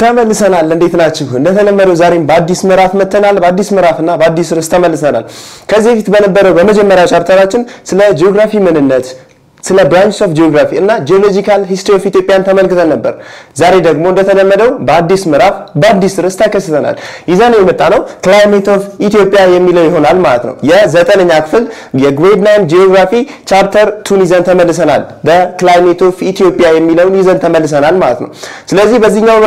ተመልሰናል። እንዴት ናችሁ? እንደተለመደው ዛሬም በአዲስ ምዕራፍ መተናል። በአዲስ ምዕራፍና በአዲስ ርዕስ ተመልሰናል። ከዚህ በፊት በነበረው በመጀመሪያ ቻፕተራችን ስለ ጂኦግራፊ ምንነት ስለ ብራንች ኦፍ ጂኦግራፊ እና ጂኦሎጂካል ሂስትሪ ኦፍ ኢትዮጵያን ተመልክተን ነበር። ዛሬ ደግሞ እንደተለመደው በአዲስ ምዕራፍ በአዲስ ርዕስ ተከስተናል። ይዘነው የመጣ ነው ክላይሜት ኦፍ ኢትዮጵያ የሚለው ይሆናል ማለት ነው። የዘጠነኛ ክፍል የግሬድ ናይን ጂኦግራፊ ቻፕተር ቱን ይዘን ተመልሰናል። በክላይሜት ኦፍ ኢትዮጵያ የሚለውን ይዘን ተመልሰናል ማለት ነው። ስለዚህ በዚህኛው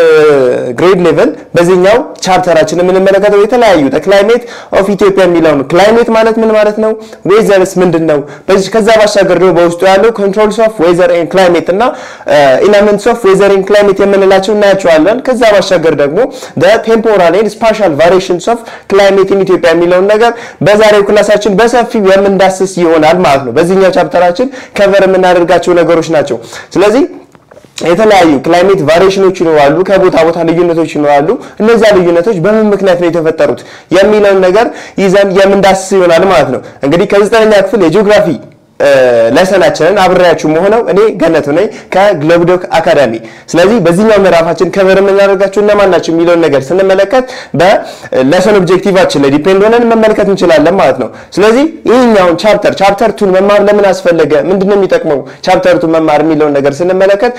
ግሬድ ሌቭል በዚህኛው ቻፕተራችን የምንመለከተው የተለያዩ ክላይሜት ኦፍ ኢትዮጵያ የሚለው ነው። ክላይሜት ማለት ምን ማለት ነው? ዌዘርስ ምንድን ነው? ከዛ ባሻገር ደግሞ በውስጡ ያለው ኮንትሮልስ ኦፍ ዌዘር ኤንድ ክላይሜት እና ኤለመንትስ ኦፍ ዌዘር ኤንድ ክላይሜት የምንላቸው እናያቸዋለን። ከዛ ባሻገር ደግሞ ቴምፖራል ኤንድ ስፓሻል ቫሪዬሽንስ ኦፍ ክላይሜት ኢን ኢትዮጵያ የሚለውን ነገር በዛሬው ክላሳችን በሰፊው የምንዳስስ ይሆናል ማለት ነው። በዚህኛው ቻፕተራችን ከቨር የምናደርጋቸው ነገሮች ናቸው። ስለዚህ የተለያዩ ክላይሜት ቫሪዬሽኖች ይኖራሉ፣ ከቦታ ቦታ ልዩነቶች ይኖራሉ። እነዚያ ልዩነቶች በምን ምክንያት ነው የተፈጠሩት የሚለውን ነገር ይዘን የምንዳስስ ይሆናል ማለት ነው። እንግዲህ ከዘጠነኛ ክፍል የጂኦግራፊ ለሰናችንን አብሬያችሁ መሆነው እኔ ገነቱ ነኝ ከግሎብዶክ አካዳሚ። ስለዚህ በዚህኛው ምዕራፋችን ከበር የምናደርጋቸው እነማን ናቸው የሚለውን ነገር ስንመለከት በለሰን ኦብጀክቲቫችን ላይ ዲፔንድ ሆነን መመልከት እንችላለን ማለት ነው። ስለዚህ ይህኛውን ቻፕተር ቻፕተር ቱን መማር ለምን አስፈለገ፣ ምንድነው የሚጠቅመው ቻፕተር ቱን መማር የሚለውን ነገር ስንመለከት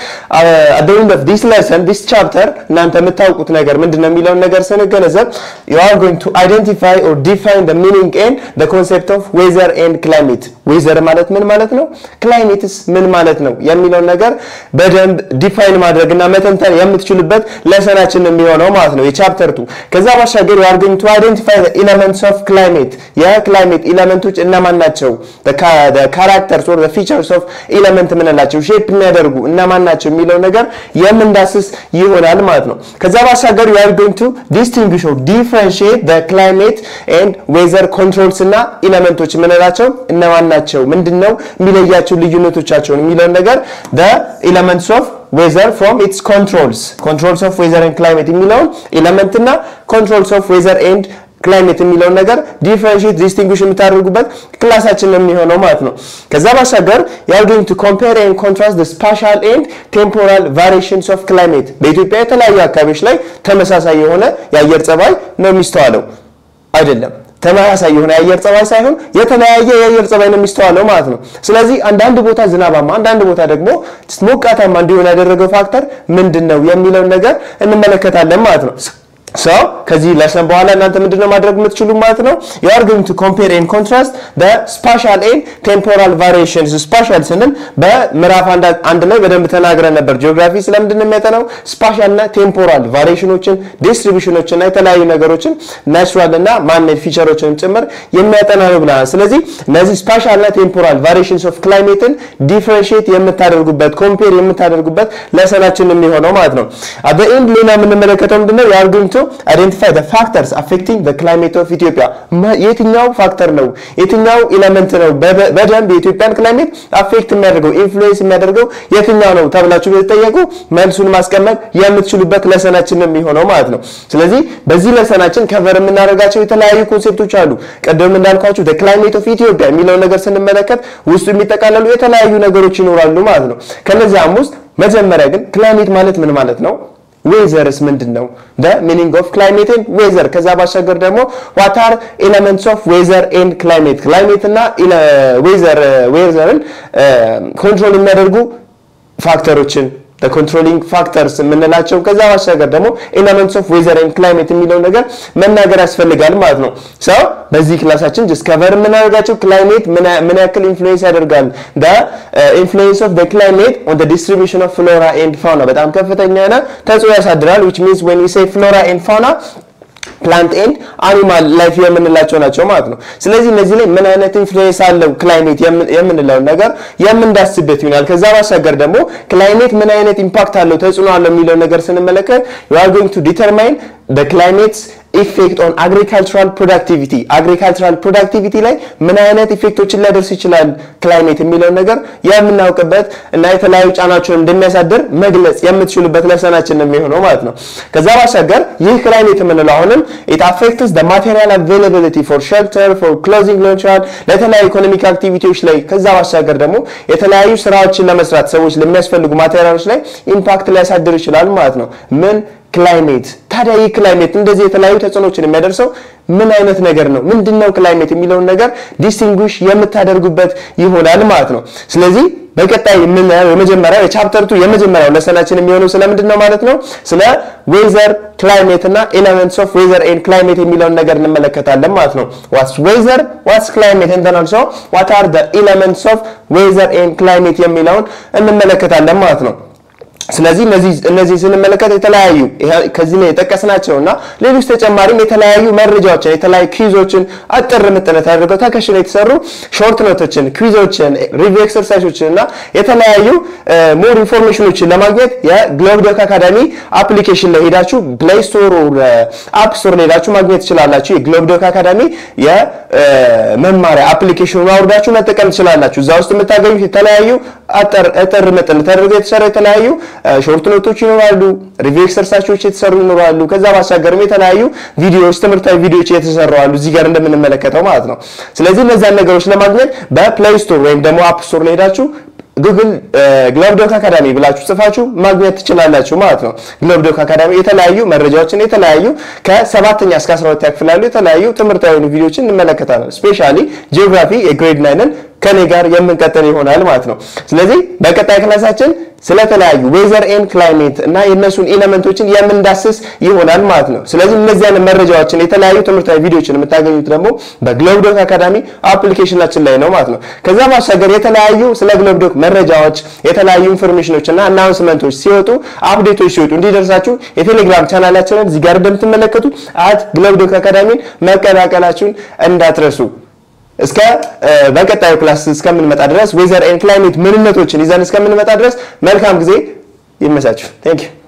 አደኝ ኦፍ ዲስ ለሰን ዲስ ቻፕተር እናንተ የምታውቁት ነገር ምንድነው የሚለውን ነገር ስንገነዘብ you are going to identify or define the meaning and the concept of weather and climate ዌዘር ማለት ምን ማለት ነው? ክላይሜትስ ምን ማለት ነው የሚለውን ነገር በደንብ ዲፋይን ማድረግና መተንተን የምትችሉበት ለሰናችን የሚሆነው ማለት ነው የቻፕተር ቱ። ከዛ ባሻገር you are going to identify the elements of climate የክላይሜት ኤለመንቶች እነማን ናቸው? the characters or the features of element የምንላቸው ሼፕ የሚያደርጉ እነማን ናቸው የሚለው ነገር የምንዳስስ ይሆናል ማለት ነው። ከዛ ባሻገር you are going to distinguish or differentiate the climate and weather controls እና ኤለመንቶች የምንላቸው እነማን ናቸው ምንድን ነው የሚለያቸው ልዩነቶቻቸውን የሚለውን ነገር the elements of weather from its controls controls of weather and climate የሚለውን ኤለመንት እና controls of weather and ክላይሜት የሚለውን ነገር ዲፍረንሺየት ዲስቲንጉሽ የምታደርጉበት ክላሳችን የሚሆነው ማለት ነው። ከዛ ባሻገር you are going to compare and contrast the spatial and temporal variations of climate በኢትዮጵያ የተለያዩ አካባቢዎች ላይ ተመሳሳይ የሆነ የአየር ጸባይ ነው የሚስተዋለው አይደለም ተመሳሳይ የሆነ የአየር ጸባይ ሳይሆን የተለያየ የአየር ጸባይ ነው የሚስተዋለው ማለት ነው። ስለዚህ አንዳንድ ቦታ ዝናባማ፣ አንዳንድ ቦታ ደግሞ ሞቃታማ እንዲሆን ያደረገው ፋክተር ምንድን ነው የሚለውን ነገር እንመለከታለን ማለት ነው። ሰው ከዚህ ለሰን በኋላ እናንተ ምንድነው ማድረግ የምትችሉ ማለት ነው you are going to compare and contrast the spatial and temporal variations spatial ስንል በምዕራፍ አንድ ላይ በደንብ ተናግረን ነበር ጂኦግራፊ ስለምንድን ነው የሚያጠናው ስፓሻል እና ቴምፖራል ቫሪዬሽኖችን ዲስትሪቢዩሽኖችን እና የተለያዩ ነገሮችን ናቹራል እና ማንሜድ ፊቸሮችንም ጭምር የሚያጠና ነው ብለናል ስለዚህ እነዚህ ስፓሻል እና ቴምፖራል ቫሪዬሽንስ ኦፍ ክላይሜትን ዲፍረንሺየት የምታደርጉበት ኮምፔር የምታደርጉበት ለሰናችን የሚሆነው ማለት ነው at the end ሌላ የምንመለከተው ምንድነው you are going to identify the factors affecting the climate of Ethiopia የትኛው ፋክተር ነው የትኛው ኤለመንት ነው በደንብ የኢትዮጵያን ክላይሜት አፌክት የሚያደርገው ኢንፍሉዌንስ የሚያደርገው የትኛው ነው ተብላችሁ ብትጠየቁ መልሱን ማስቀመጥ የምትችሉበት ለሰናችን የሚሆነው ማለት ነው። ስለዚህ በዚህ ለሰናችን ከቨር የምናደርጋቸው የተለያዩ ኮንሴፕቶች አሉ። ቅድም እንዳልኳችሁ the climate of Ethiopia የሚለውን ነገር ስንመለከት ውስጡ የሚጠቃለሉ የተለያዩ ነገሮች ይኖራሉ ማለት ነው። ከነዚያም ውስጥ መጀመሪያ ግን ክላይሜት ማለት ምን ማለት ነው? ዌዘርስ ምንድን ነው? ሚኒንግ ኦፍ ክላይሜት ኤንድ ዌዘር። ከዛ ባሻገር ደግሞ ዋት አር ኤለመንትስ ኦፍ ዌዘር ኤንድ ክላይሜት ክላይሜት እና ዌዘር ዌዘርን ኮንትሮል የሚያደርጉ ፋክተሮችን ኮንትሮሊንግ ፋክተርስ የምንላቸው ከዛ ባሻገር ደግሞ ኤለመንትስ ኦፍ ዌዘር ኤንድ ክላይሜት የሚለው ነገር መናገር ያስፈልጋል ማለት ነው። ሰው በዚህ ክላሳችን ዲስከቨር የምናደርጋቸው ክላይሜት ምን ያክል ኢንፍሉዌንስ ያደርጋል ኢንፍሉዌንስ ኦፍ ክላይሜት ኦን ዲስትሪቢዩሽን ኦፍ ፍሎራ ኤንድ ፋውና በጣም ከፍተኛ የሆነ ተጽዕኖ ያሳድራል ዊች ሚንስ ዌን ዊ ሴይ ፍሎራ ኤንድ ፋውና ፕላንት ኤንድ አኒማል ላይፍ የምንላቸው ናቸው ማለት ነው። ስለዚህ እነዚህ ላይ ምን አይነት ኢንፍሉዌንስ አለው ክላይሜት የምንለውን ነገር የምንዳስበት ይሆናል። ከዛ ባሻገር ደግሞ ክላይሜት ምን አይነት ኢምፓክት አለው ተጽዕኖ አለው የሚለውን ነገር ስንመለከት you are going to determine the climate's ኢፌክት ኦን አግሪካልቸራል ፕሮዳክቲቪቲ አግሪካልቸራል ፕሮዳክቲቪቲ ላይ ምን አይነት ኢፌክቶችን ሊያደርስ ይችላል ክላይሜት የሚለውን ነገር የምናውቅበት እና የተለያዩ ጫናቸውን እንደሚያሳድር መግለጽ የምትችሉበት ለሰናችን ነው የሚሆነው ማለት ነው። ከዛ ባሻገር ይህ ክላይሜት የምንለው አሁንም ኢት አፌክትስ ዘ ማቴሪያል አቬይላቢሊቲ ፎር ሼልተር ፎር ክሎዚንግ ሊሆን ይችላል ለተለያዩ ኢኮኖሚክ አክቲቪቲዎች ላይ ከዛ ባሻገር ደግሞ የተለያዩ ስራዎችን ለመስራት ሰዎች ለሚያስፈልጉ ማቴሪያሎች ላይ ኢምፓክት ሊያሳድር ይችላል ማለት ነው። ምን ክላይሜት ታዲያ ይህ ክላይሜት እንደዚህ የተለያዩ ተጽዕኖችን የሚያደርሰው ምን አይነት ነገር ነው? ምንድን ነው ክላይሜት የሚለውን ነገር ዲስቲንጉሽ የምታደርጉበት ይሆናል ማለት ነው። ስለዚህ በቀጣይ የምናየው የመጀመሪያው የቻፕተር ቱ የመጀመሪያው ለሰናችን የሚሆነው ስለምንድን ነው ማለት ነው? ስለ ዌዘር ክላይሜት እና ኤለመንትስ ኦፍ ዌዘር ኤንድ ክላይሜት የሚለውን ነገር እንመለከታለን ማለት ነው። ዋትስ ዌዘር ዋትስ ክላይሜት ኤንድ ኦልሶ ዋት አር ዘ ኤለመንትስ ኦፍ ዌዘር ኤንድ ክላይሜት የሚለውን እንመለከታለን ማለት ነው። ስለዚህ እነዚህ እነዚህ ስንመለከት የተለያዩ ከዚህ ላይ የጠቀስናቸው እና ሌሎች ተጨማሪም የተለያዩ መረጃዎችን የተለያዩ ኩዊዞችን አጥር ምጥነት አድርገው ተከሽነው የተሰሩ ሾርት ኖቶችን፣ ኩዊዞችን፣ ሪቪው ኤክሰርሳይሶችን እና የተለያዩ ሞር ኢንፎርሜሽኖችን ለማግኘት የግሎብዶክ አካዳሚ አፕሊኬሽን ላይ ሄዳችሁ ፕሌይ ስቶር አፕ ስቶር ላይ ሄዳችሁ ማግኘት ትችላላችሁ። የግሎብዶክ አካዳሚ የመማሪያ አፕሊኬሽኑን አውርዳችሁ መጠቀም ትችላላችሁ። እዛ ውስጥ የምታገኙት የተለያዩ አጠር ምጥን ተደርገው የተሰሩ የተለያዩ ሾርት ኖቶች ይኖራሉ። ሪቪው ኤክሰርሳይሶች የተሰሩ ይኖራሉ። ከዛ ባሻገርም የተለያዩ ቪዲዮዎች፣ ትምህርታዊ ቪዲዮዎች የተሰሩ አሉ እዚህ ጋር እንደምንመለከተው ማለት ነው። ስለዚህ እነዚያን ነገሮች ለማግኘት በፕሌይ ስቶር ወይም ደግሞ አፕ ስቶር ላይ ሄዳችሁ ጉግል ግሎብዶክ አካዳሚ ብላችሁ ጽፋችሁ ማግኘት ትችላላችሁ ማለት ነው። ግሎብዶክ አካዳሚ የተለያዩ መረጃዎችን የተለያዩ ከሰባተኛ እስከ 12 ክፍል ያሉ የተለያዩ ትምህርታዊ ቪዲዮዎችን እንመለከታለን። ስፔሻሊ ጂኦግራፊ የግሬድ ናይንን ከኔ ጋር የምንቀጥል ይሆናል ማለት ነው። ስለዚህ በቀጣይ ክላሳችን ስለተለያዩ ዌዘር ኤንድ ክላይሜት እና የእነሱን ኤሌመንቶችን የምንዳስስ ይሆናል ማለት ነው። ስለዚህ እነዚያን መረጃዎችን የተለያዩ ትምህርታዊ ቪዲዮችን የምታገኙት ደግሞ በግሎብዶክ አካዳሚ አፕሊኬሽናችን ላይ ነው ማለት ነው። ከዛ ባሻገር የተለያዩ ስለ ግሎብዶክ መረጃዎች፣ የተለያዩ ኢንፎርሜሽኖች እና አናውንስመንቶች ሲወጡ አፕዴቶች ሲወጡ እንዲደርሳችሁ የቴሌግራም ቻናላችንን እዚህ ጋር እንደምትመለከቱት አት ግሎብዶክ አካዳሚን መቀላቀላችሁን እንዳትረሱ። እስከ በቀጣዩ ክላስ እስከምንመጣ ድረስ ዌዘር ኤንድ ክላይሜት ምንነቶችን ይዘን እስከምንመጣ ድረስ መልካም ጊዜ ይመቻችሁ። ቴንክ ዩ